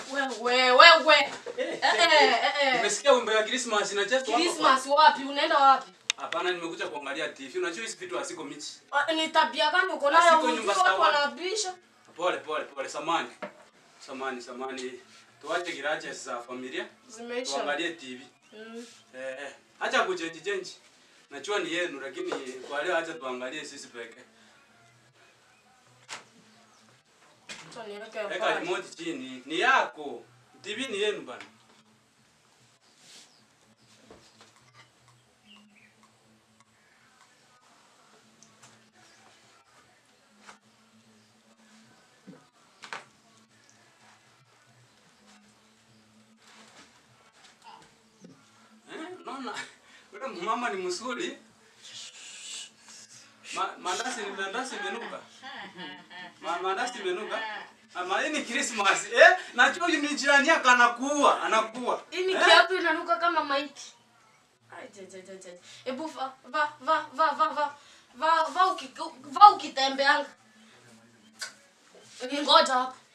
wewe wewe. Eh eh eh. Nimesikia wimbo ya Christmas na just Christmas wapi? Unaenda wapi? Hapana, nimekuja kuangalia TV. Unajua hizi vitu haziko michi. Ah, Ni tabia gani uko nayo? Asiko Unajua nyumba watu sawa. wanabisha. Pole pole pole, samani. Samani samani. Tuache kirache za familia. Zimeisha. Tuangalie TV. Mm. Eh, eh. Acha kuchange change. Najua ni yenu lakini kwa leo acha tuangalie sisi pekee. Acha niweke Weka pale. remote chini. Ni yako. TV ni yenu bana. Eh, naona yule mama ni mzuri. Ma, mandasi ni mandasi imenuka. Ma, mandasi imenuka. Ama hii ni Christmas. Eh, najua huyu ni jirani yako anakuua, anakuua. Hii ni Eh? kiatu inanuka kama maiti. Ai, je, je, je, je. Ebu va va va va va va va va uki- va ukitembeanga. Ngoja hapa.